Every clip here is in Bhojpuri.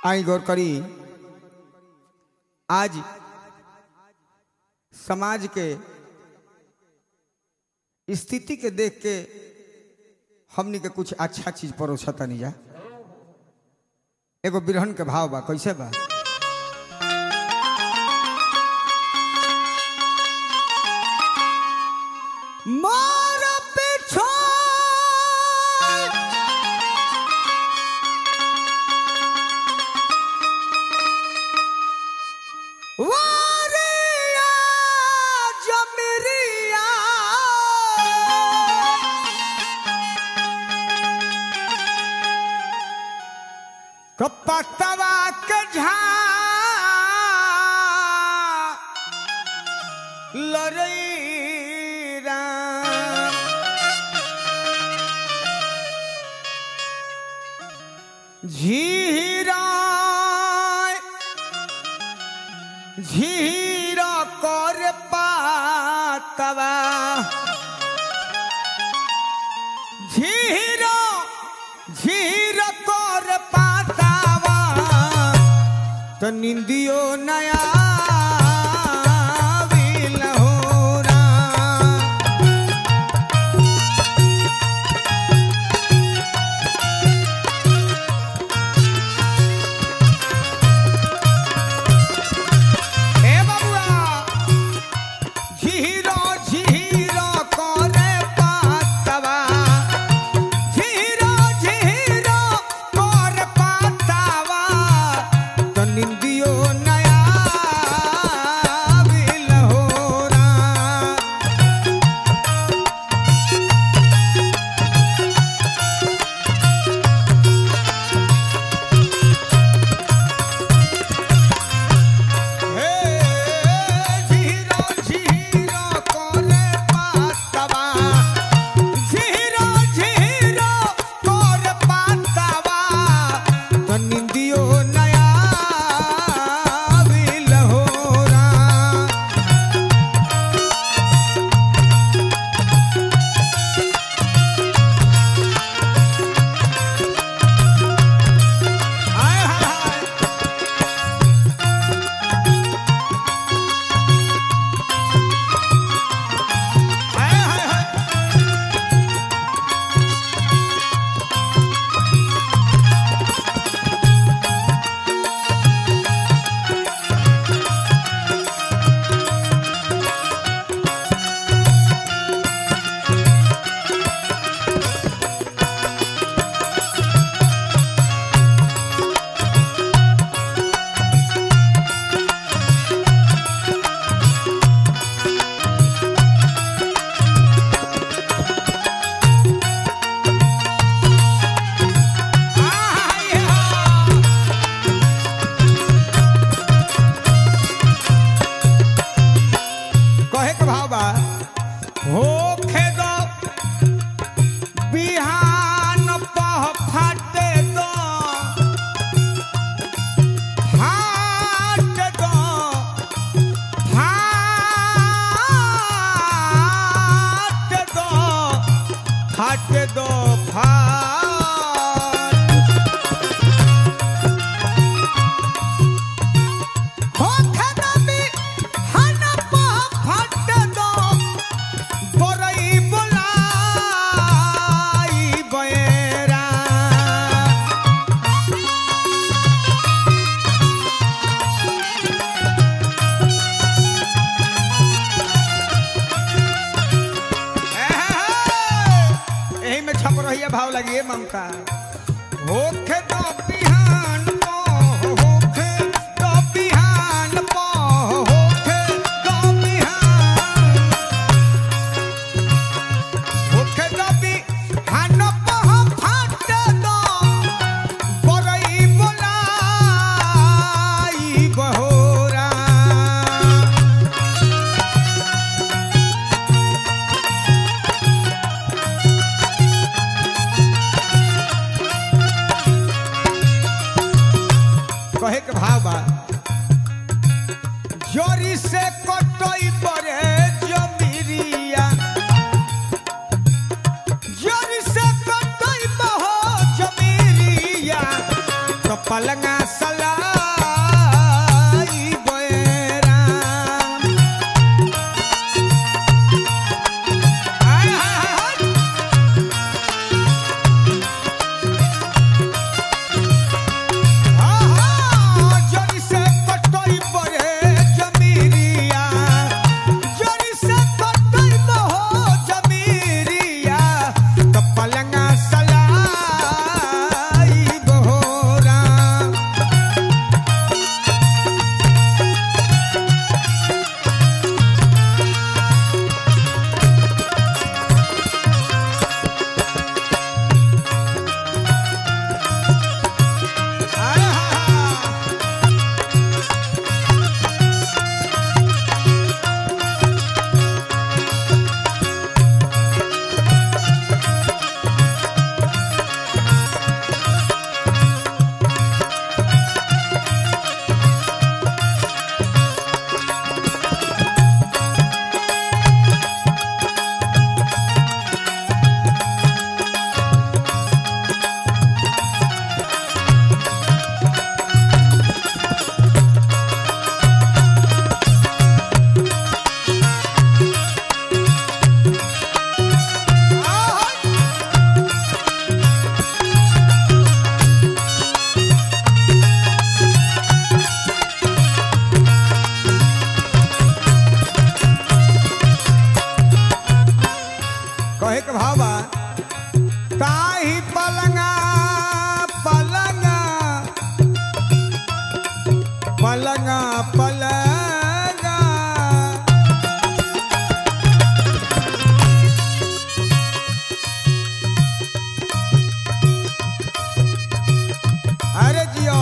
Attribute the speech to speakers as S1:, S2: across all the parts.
S1: आई गौर करी आज समाज के स्थिति के देख के हमनी के कुछ अच्छा चीज परोसा तनी जा एगो बिरहन के भाव बा कैसे बा मोर पीछे वारिया जमरिया कपतवा के झा लड़ई राम झीरा झीर कर पातवा झीर झीर कर पातवा तो निंदियो नया ए बाबुआ झीरो झीरो करे पातवा झीरो झीरो करे पातवा तो निंदियो नया बिलहोरा हे झीरो झीरो करे पातवा झीरो झीरो करे पातवा तो निंदियो नया बिलहोरा हाय हाय हाय हाय हाय हाय कहे के भाव बा होखे दो बिहान पह फाटे दो फाट दो फाट दो फाट दो फाट होखे दो बिहान पह फाटे दो बोरई बोलाई बयरा एही में छप रही है भाव लगी है ममता होखे दो बिहान पो होखे दो बिहान पो होखे दो बिहान होखे दो बिहान पो फाट दो बरई बोलाई बहोरा कहे के भाव बा जोरी से कटई परे जमीरिया जोरी से कटई बहो जमीरिया तो पलंगा सल कहे के भाव बा ताही पलंगा पलंगा पलंगा पलंगा अरे जियो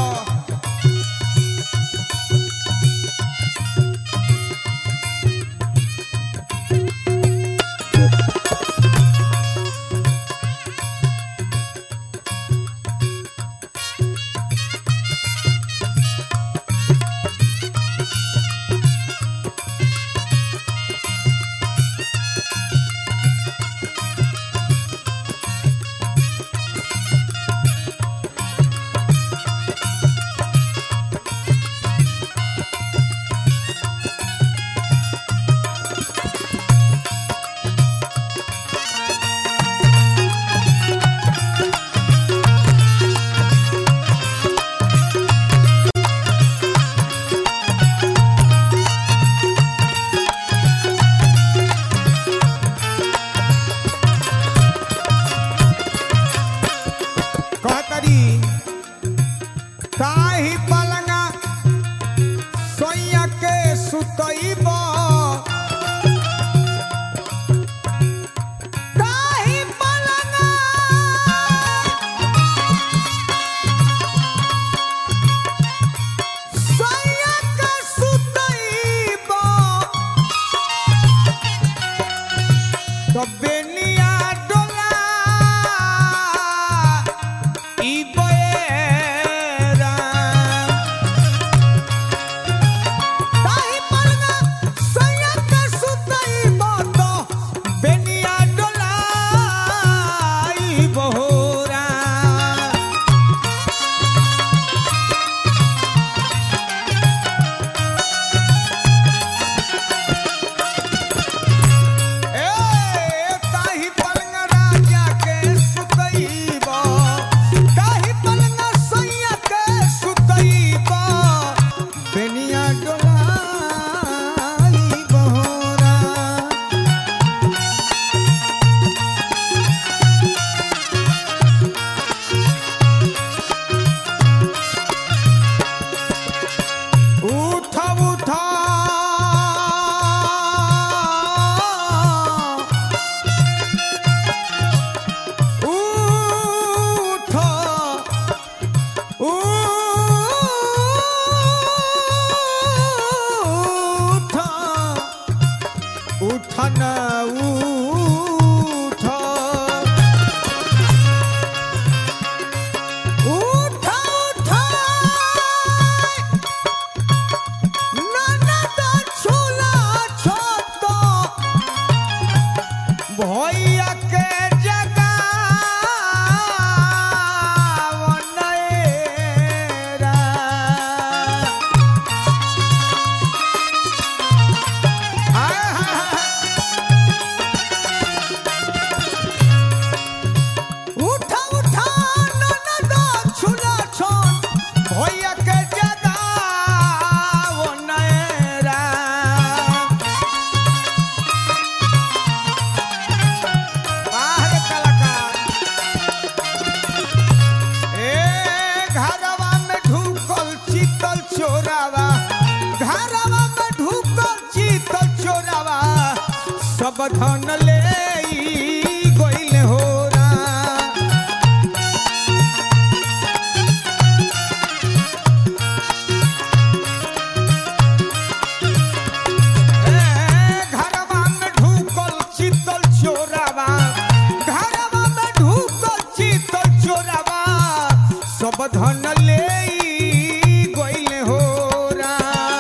S1: कहतरी ताही पलंगा सोइया के सुतईब ताही पलंगा सोइया के सुतईब तो बेनिया डोला ई बएरा ताही पलंगा सोइया के सुतईब तो बेनिया डोला ई बहोरा ए ताही पलंग राजा के सुतईब ताही पलंग सैया के सुतईब बेनिया डोलाई बहोरा उठ उठ उठ उठ उठ न उठ उठ उठ ननद झूला छोट भैया के जगावनेरा हाय हाय हाय उठा उठा ननद झूला छोट भैया के जगावनेरा बाहर कलाकार ए घरवा में ढुकल चीतल चोरावा घरवा में ढुकल चीतल चोरावा सब धन ले गइल होरा ए घरवा में ढुकल चीतल चोरावा घरवा में ढुकल चीतल चोरावा सब धन ले गइल होरा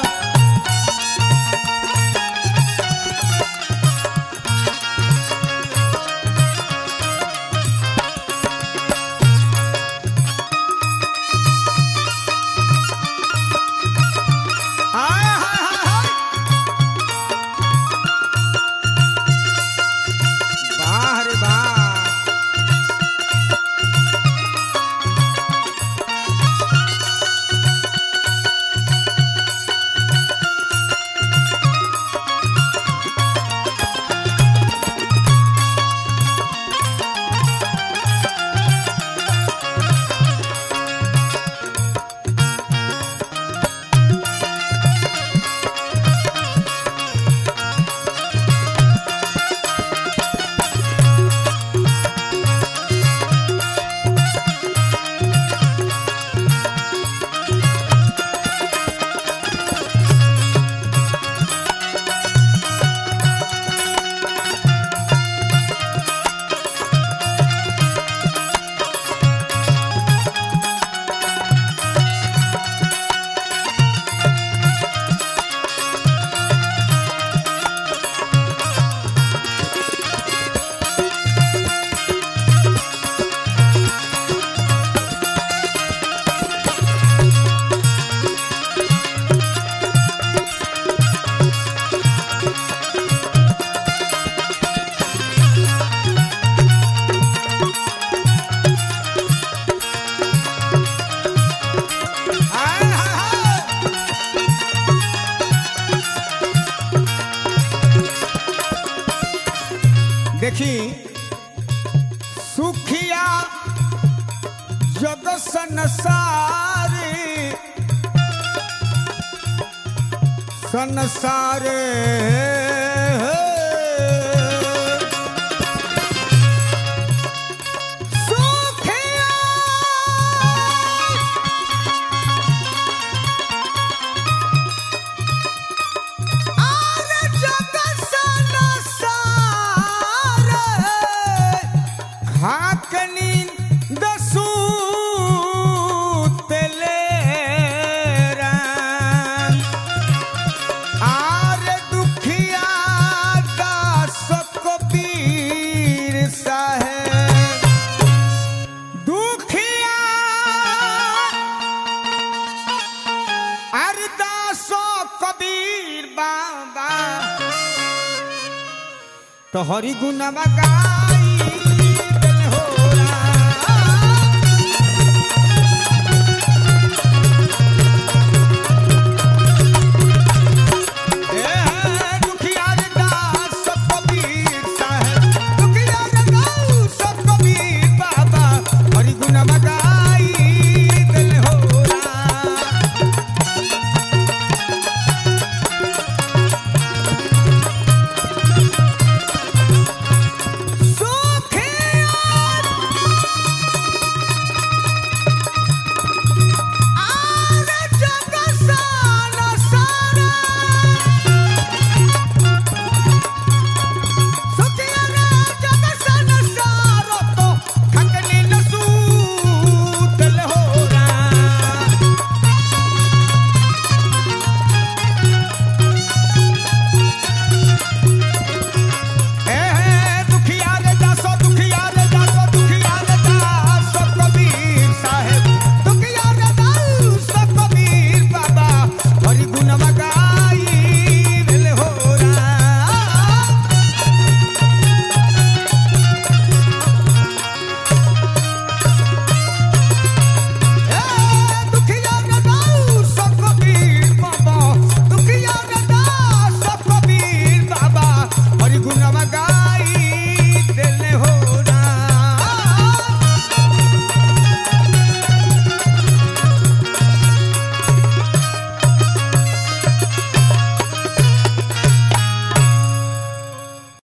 S1: हाय हाय हाय हाय वाह रे वाह सुखिया जग संसारी संसारे सुखिया आरे जग संसारे खाकनी दसू तेले आरे दुखिया दास कबीर साहेब दुखिया अरदासो कबीर बाबा तो हरि गुणवा गाई